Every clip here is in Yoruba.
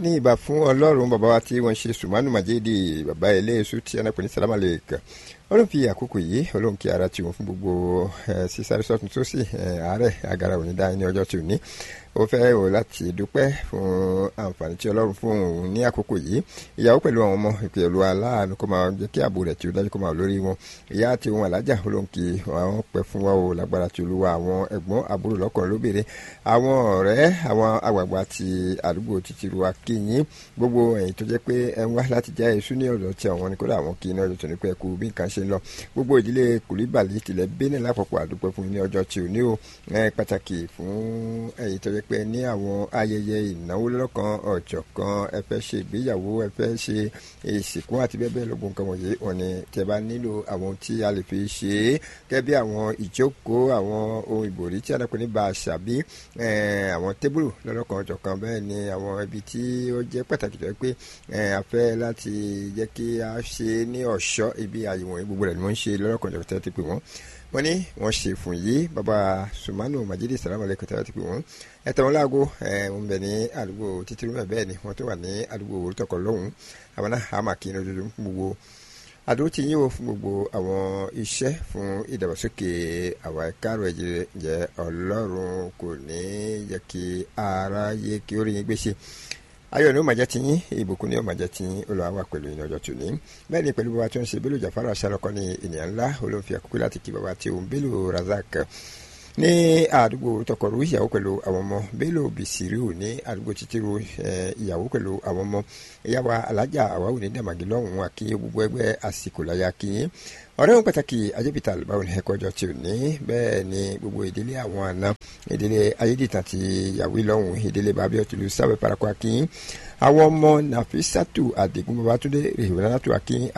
ní ìbà fún ọlọ́run bàbá wa tí wọ́n ṣe sùmánù màjèdè bàbá eléyèsú tí anápẹ́ ní sálámà lè kàn ọlọ́run fi àkókò yìí ọlọ́run kí ara tiwọn fún gbogbo sísáré sọ́tún tó sì àárẹ̀ agara òní dá ní ọjọ́ tí ò ní ó fẹ́ wò láti dúpẹ́ fún àǹfààní tí ọlọ́run fún òun ní àkókò yìí ìyàwó pẹ̀lú àwọn ọmọ ìpè olú aláàánú kó máa jẹ́ kí ààbò rẹ̀ tí ó dájú kó máa lórí wọn ìyá àti ohun alájà ọlọ́run kí àwọn pẹ́ fún wa o lágbára tí olúwa àwọn ẹ̀gbọ́n àbúrò lọ́kùnrin lóbìnrin àwọn ọ̀rẹ́ àwọn àgbààgbà ti àdúgbò títí ru akínyìn gbogbo ẹ̀yìn tó jẹ́ pé ẹ ń wá láti já èso ní ọ̀dọ̀ tí àwọn ní kódà àwọn kí ní ọjọ́ tó ní pẹ́ kú bí nǹkan ṣe ń lọ gbogbo ìdílé kùlíbàlì tilẹ̀ bẹ́ẹ̀ lápapọ̀ àdúpẹ́ fún ní ọjọ́ tí ò ní o pàtàkì fún ẹ̀yìn tó jẹ́ pé ní àwọn ayẹyẹ ìnáwó lọ́kàn ọ̀jọ̀kan ẹ fẹ́ ṣe ìgbéyàwó ẹ fẹ́ ṣe ìsìnkú àti bẹ́ẹ̀ bẹ́ẹ̀ lọ́gbọ̀n nǹkan wọ̀nyí wọn ni tẹ́ bá nílò àwọn tí a lè fi ṣe é gẹ́gẹ́ bí àwọn ìjókòó àwọn ohun ìbòrí tí a dàpọ̀ ní bàṣà bí àwọn tébùlù lọ́lọ́kan ọ̀jọ̀kan bẹ́ẹ̀ ni àwọn ibi tí ó jẹ́ pàtàkì tó yẹ pé a fẹ́ láti jẹ́ kí a ṣe ní ọ̀ṣọ́ ibi àyẹ̀wò gbogbo rẹ̀ ni wọ́n ń ṣe lọ́lọ́kan ọ̀jọ̀kan tẹ́ ti pè wọ́n wọ́n ní wọ́n ṣe fún yìí baba sumanu majidi salamu alaykum tẹ́lẹ̀ ti pè wọ́n ẹ tẹ̀wọ́n láago ẹ ń bẹ ní àdúgbò títírú mẹ́ bẹ́ẹ̀ ni wọ́n tó wà ní àdúgbò orúkọ lọ́hùn àwọn náà àmà kí ní ojoojúmọ́ fún gbogbo àdúró ti yín o fún gbogbo àwọn iṣẹ́ fún ìdàgbàsókè àwọn ẹ̀kárọ̀ ẹ̀jẹ̀ jẹ́ ọlọ́run kò ní jẹ́ kí ara yé kí ó rí yín gbèsè ayọ̀ ni ó máa jẹ́ ti yín ìbùkún ni ó máa jẹ́ ti yín olùwà wà pẹ̀lú yín ọjọ́ tòní bẹ́ẹ̀ ni pẹ̀lú bàbá tó ń ṣe Bello Jafar aṣálọ́kọ́ ní ènìyàn ńlá olóńfi àkókò láti kí bàbá tí òun Bello Razak ní àdúgbò tọkọrù ìyàwó pẹ̀lú àwọn ọmọ Bello Bisiriu ní àdúgbò títíru ìyàwó pẹ̀lú àwọn ọmọ ìyàwó alájà àwáwò ní dàmàgì lọ́hùn-ún àkíyè gbogbo ẹgbẹ́ àsìkò láyà kíyìn ọ̀rẹ́ wọn pàtàkì ajẹ́bìtà báwo ni ẹ̀kọ́ ọjọ́ tí ò ní bẹ́ẹ̀ ni gbogbo ìdílé àwọn àna ìdílé ayédìtàn ti yàwé lọ́hùn ìdílé bàbí ọ̀tùlù sábẹ́ parakọ́ akínyìn àwọn ọmọ nàfísàtù àdìgún babatunde rèwélanátù akínyìn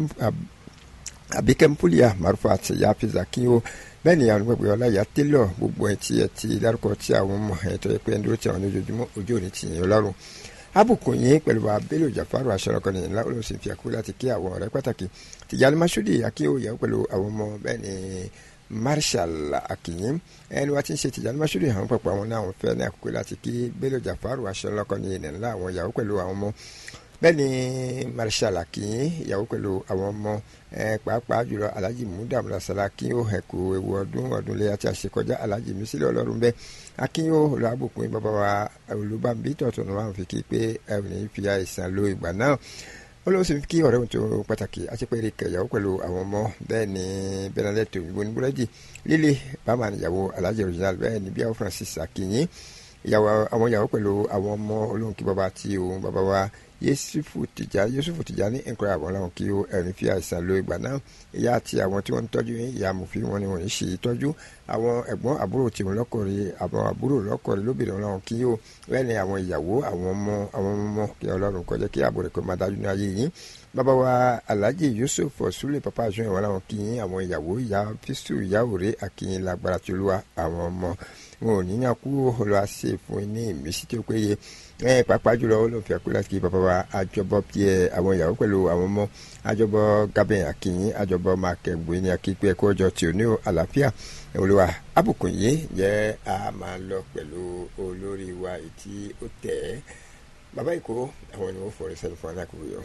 abikẹ́mpúlìà marufat yafiz akínyìn bẹ́ẹ̀ ni àwọn gbẹ̀gbẹ̀ ọláyà tẹ́lọ̀ gbogbo ẹ̀ tí ẹ̀ ti dárúkọ tí àwọn ọmọ ẹ̀ tó yẹ pé ẹni tó ti àwọn ojoojúmọ́ ojú òní ti yìn ọlọ́run abùkún yín pẹ̀lú wa Bello Jafaru aṣọ́rọ̀kọ́ nìyẹn ńlá olóòsì fi àkókò láti kí àwọn ọ̀rẹ́ pàtàkì Tìjàní Masudi akínyẹ̀wò pẹ̀lú àwọn ọmọ bẹ́ẹ̀ ni Marshal akínyìn ẹni wa ti ń ṣe Tìjàní Masudi àwọn pàpọ̀ àwọn náà wọn fẹ́ ní àkókò láti kí Bello Jafaru aṣọ́rọ̀kọ́ nìyẹn ńlá àwọn ìyàwó pẹ̀lú àwọn ọmọ bẹ́ẹ̀ ni Marshal akínyìn ìyàwó pẹ̀lú àwọn ọmọ pàápàá jùlọ alhaji mudamu lasala akínyó ẹ̀kú ewu ọdún ọdún lẹ́yà tí a ṣe kọjá alhaji mísílẹ̀ ọlọ́run bẹ́ẹ̀ akínyó olùhàbùkún bàbá wa olùbàbí tọ̀tún ní wọn fi kí pé ẹ ò ní fi àìsàn lo ìgbà náà olóòsì kí ọ̀rẹ́ òun tó pàtàkì àṣepẹ̀rẹ̀ kẹyàwó pẹ̀lú àwọn ọmọ bẹ́ẹ̀ ni bẹ́nadẹ́tò òyìnbó ní búrẹ́dì líle bàmà níyàwó alhaji original bẹ́ẹ̀ ni bíyàwó francis akínyìn ìyàwó àwọn ìyàwó pẹ̀lú àwọn ọmọ olóhùn kí bàbá tí òun bàbá wa yusufu tìjà yusufu tìjà ní nǹkan àwọn làwọn kí ó ẹ̀rín fi àìsàn lo ìgbà náà ìyá àti àwọn tí wọ́n ń tọ́jú ìyá amòfin wọn ni wọ́n ń ṣe ìtọ́jú àwọn ẹ̀gbọ́n àbúrò tí wọ́n lọ́kọ̀ọ́rẹ́ àwọn àbúrò lọ́kọ̀ọ́rẹ́ lóbìnrin wọn làwọn kí ó bẹ́ẹ̀ ni àwọn ìyàwó àwọn ọmọ àwọn ọmọ kí ọlọ́run kó jẹ́ kí ààbò rẹ̀ kó máa dájú ní ayé yìí bàbá wa alhaji yusuf ọ̀sùlẹ̀ papa àjọyìn wọn làwọn kí yín àwọn ìyàwó ìyá fistu ìyá òré àkíyìn lágbára tí olúwa àwọn ọmọ wọn ò níyàn kú olùwà ṣe fún ní ìmísí tí ó péye ẹ pàápàá jùlọ ó ló fi àpò láti kí bàbá wa àjọbọ pie àwọn ìyàwó pẹ̀lú àwọn ọmọ àjọbọ gabin akínyìn àjọbọ makẹgbẹ ní akíkpé ẹkọ ọjọ́ tí ò ní àlàáfíà olùwà abùkún yìí jẹ́ a máa lọ pẹ̀lú olórí wa tí ó tẹ̀ ẹ́ bàbá ìkó àwọn ni wọ́n fọ̀rẹ́ sẹ́nu fún alákòókò yọ.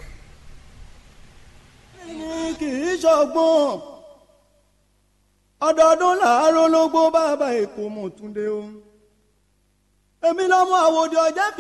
kì í ṣọgbọ́n ọdọọdún làárọ̀ ló gbó bàbá èkó mọ̀túndé o èmi lọ́mọ àwòdì ọjọ́